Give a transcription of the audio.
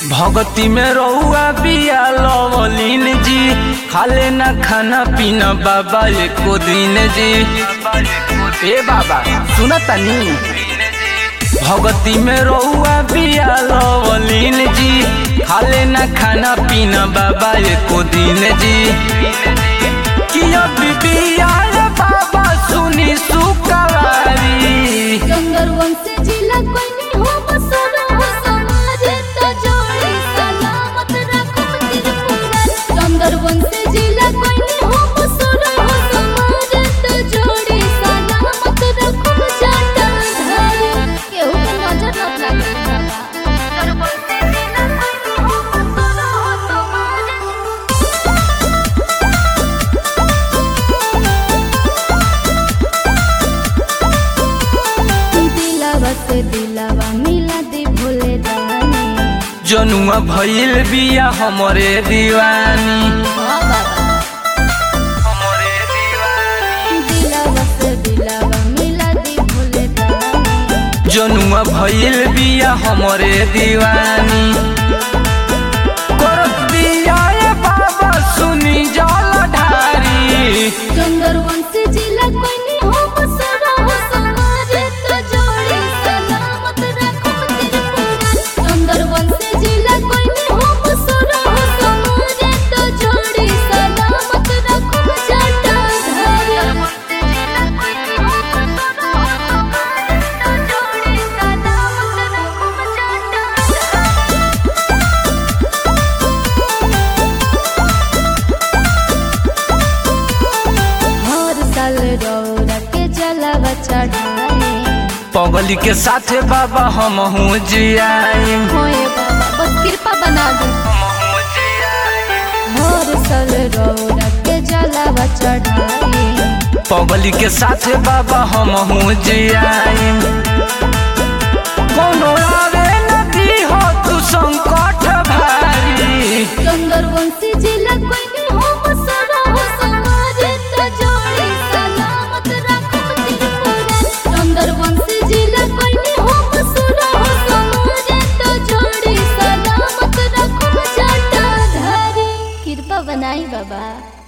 भगती में रहुआ बिया लवलीन जी खाले ना खाना पीना बाबा एको दिन जी ए बाबा सुन तनी भगती में रहुआ बिया लवलीन जी खाले ना खाना पीना बाबा एको दिन जी किया बिबिया रे बाबा सुनी सुकवारी जंगल वंश जिला कोई नहीं हो बसरा हो समाज तो जोड़ी सलामत रखो त्रिपुरा जंगल वंश जिला कोई नहीं हो बसरा हो समाज तो जोड़ी सलामत रखो जाटा धारी केहू के नजर न लगे बाबा जंगल वंश जिला कोई नहीं हो बसरा हो समाज दिलावा से दिलावा मिला दे भोले दानी जनुआ भइल बिया हमरे दीवानी हाँ बाबा हमरे दीवानी दिलावा से दिलावा मिला दे भोले दानी जनुआ भइल बिया हमरे दीवानी करत बिया ए बाबा सुनी जल ढारी जंगल वंश जिला कोई नहीं हो बसरा हो समाज तो जोड़ी सलामत रखो त्रिपुरा जंगल वंश जिला कोई नहीं हो बसरा हो समाज तो जोड़ी सलामत रखो जाटा धारी जिला कोई नहीं हो बसरा हो समाज तो जोड़ी सलामत रखो जाटा हर साल रौरा के जलावा चढ़ाए पगली के साथे बाबा हम हूँ जियाई होए बाबा बस कृपा बना दे हर साल रौरा के जलावा चढ़ाए पगली के साथे बाबा हम हूँ जियाई कोनो आवे नदी हो तू संकट भारी जंगल वंशी जिला कोई नहीं हो बसरा हो समाज तो जोड़ी सलामत रखो त्रिपुरा जंगल वंशी जिला कोई नहीं हो बसरा हो समाज तो जोड़ी सलामत रखो जाटा धारी कृपा बनाई बाबा